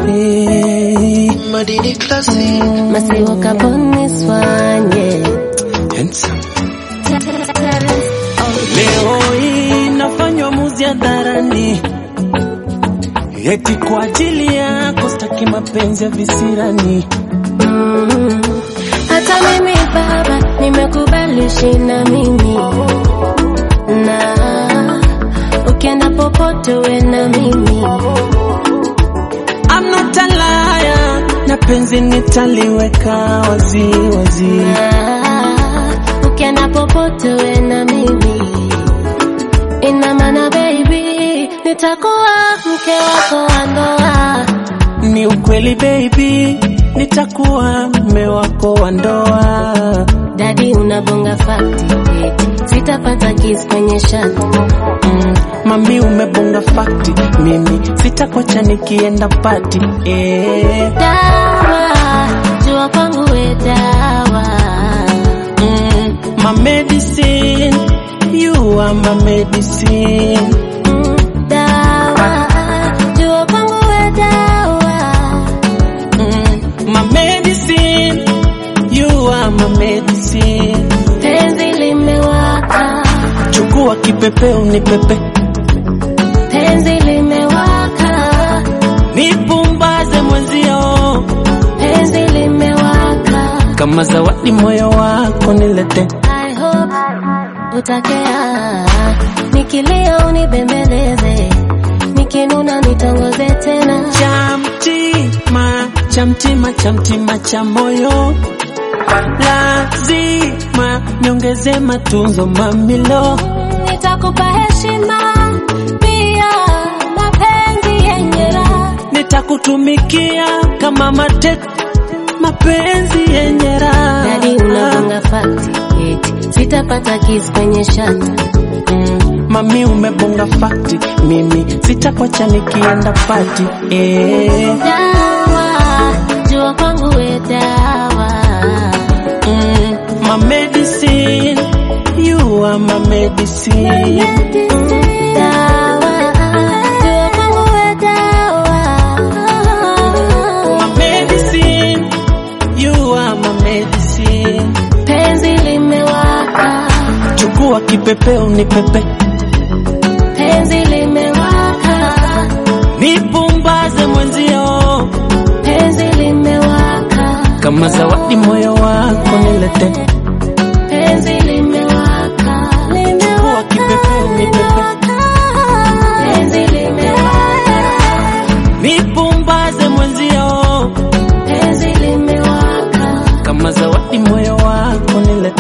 Hey, Madini Classic. Masiwo kaponi swanye. handsome. Leo hii nafanywa muzi hadharani, eti kwa ajili yako staki mapenzi ya visirani. Mm. Hata mimi baba nimekubali shina mimi na ukienda popote we na mimi I'm not a liar, na penzi nitaliweka wazi wazi. na ukienda popote we na mimi ina maana baby nitakuwa mke wako wa ndoa Ni ukweli baby, nitakuwa mme wako wa ndoa. dadi unabonga fakti eti sitapata kiss kwenye shati Mm, mami umebonga fakti, mimi sitakwacha nikienda pati eh. dawa jua kwangu we dawa Mm, my medicine, you are my medicine. Mm, dawa jua kwangu we dawa Mm, my medicine, you are my medicine. penzi limewaka Chukua kipepeo ni pepe, penzi limewaka nipumbaze mwenzio, penzi limewaka kama zawadi moyo wako nilete. I hope utakea nikilia unibembeleze nikinuna nitongoze tena Chamtima, chamtima, chamtima cha moyo, lazima niongeze matunzo mamilo. nitakupa heshima pia mapenzi yenye raha nitakutumikia kama mate mapenzi yenye raha. dadi unabonga fakti eti sitapata kiss kwenye shati Mm, mami umebonga fakti, mimi sitakwacha nikienda pati eh. dawa jua kwangu we dawa mm, my medicine, you are my medicine. dawa jua kwangu we dawa My medicine, you are my medicine. penzi limewaka Chukua kipepeo ni pepe, penzi limewaka nipumbaze mwenzio, penzi limewaka kama zawadi moyo wako nilete. penzi limewaka Chukua kipepeo ni pepe, penzi limewaka nipumbaze mwenzio, penzi limewaka kama zawadi moyo wako nilete.